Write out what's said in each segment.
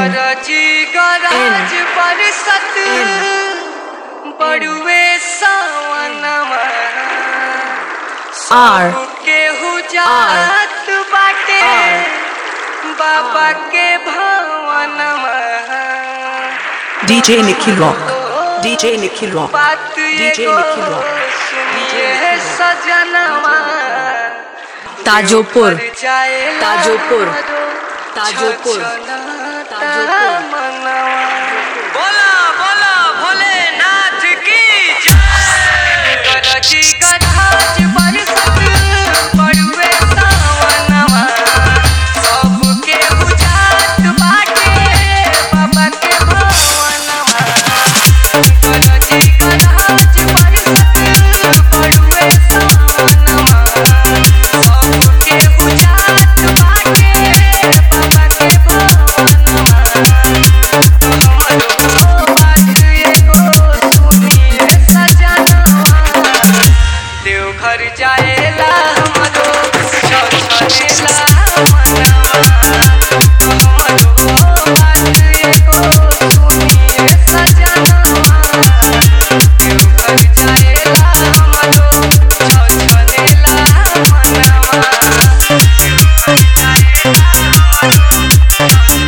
गरजी गराज बरसत बड़ुए सावनमा R केहू जात बाटे बाबा के भवनमा DJ Nikhil Rock DJ Nikhil Rock बात DJ एगो निखिल रॉक। सुनिए सजनवा ताजोपुर देवघर जाएला ताजोपुर। हमरो ताजोपुर। छछनता ताजोपुर। मनवा। बोला बोला भोलेनाथ की जय गरजी गराज बरसत बड़ुए सावनवा सबके बुझात बाटे बाबा के भवनवा गरजी गराज बरसत बड़ुए सावनवा सबके बुझात बाटे बाबा के भवनवा हमरो बात एगो सुनिए सजनवा देवघर जाएला हमरो छछनेला मनवा हमरो बात एगो सुनिए सजनवा देवघर जाएला हमरो छछनेला मनवा देवघर जाएला हमरो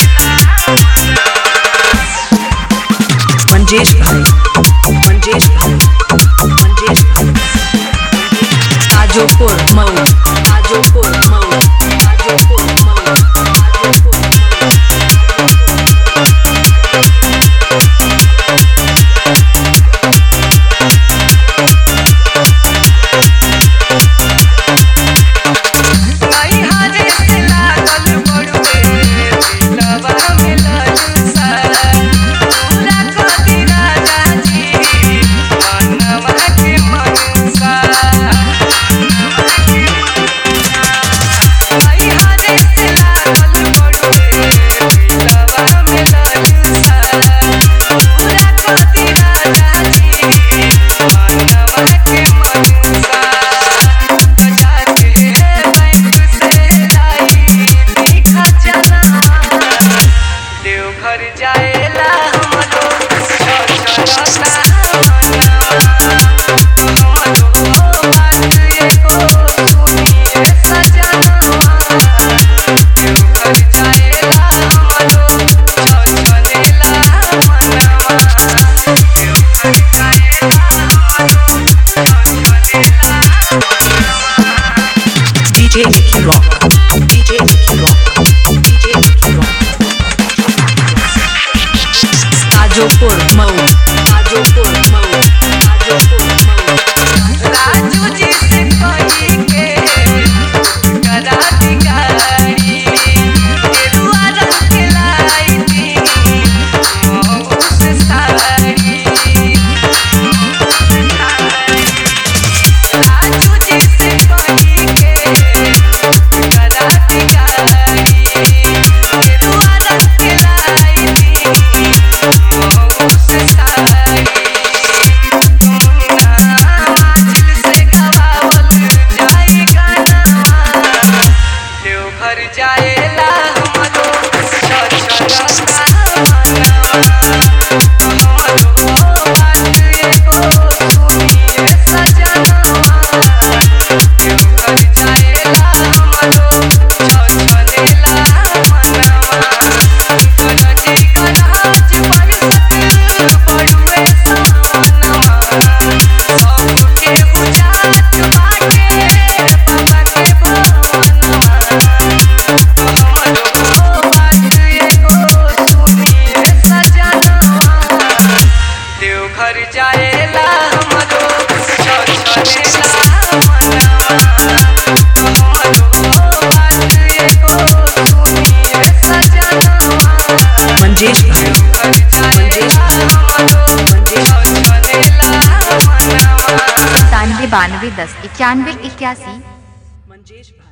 मंजेश भाई मंजेश भाई मंजेश भाई ताजोपुर मऊ ताजोपुर मऊ ताजोपुर मऊ ताजोपुर नहीं हारे से लागल बड़ुए दिलवा में ललसा पूरा कदी राजा जी मनवा के मनसा नहीं हारे से लागल बड़ुए दिलवा में ललसा पूरा कदी राजा जी मनवा के मनसा जाके बैंक से लाई दिखा जाना देवघर जाएला हमरो छछनता मनवा हमरो बात एगो सुनिए सजनवा देवघर जाएला हमरो छछनेला मनवा देवघर जाएला हमरो छछनेला DJ Nikhil Rock DJ Nikhil Rock DJ Nikhil Rock Tajopur Mau Tajopur Mau Tajopur Mau Raju जी से कही के करा दी गाड़ी गेरुआ रंग के लाई दी मऊ से साड़ी राजू जी से कही के करा दी गाड़ी गेरुआ रंग के लाई दी मऊ से साड़ी माचिल से गवावल जाई गाना देवघर जाएला हमरो छछनता मनवा हमरो बात एगो सुनिए सजनवा देवघर जाएला हमरो छछनेला मनवा गरजी गराज बरसत बड़ुए सावनवा सबके बुझात बाटे बाबा के भवनवा हमरो बात एगो सुनिए सजनवा देवघर जाएला हमरो छछनेला मनवा हमरो बात एगो सुनिए सजनवा मंजेश भाई देवघर जाएला हमरो छछनेला मनवा सत्तानवे बानवे दस इक्यानवे इक्यासी मंजेश भाई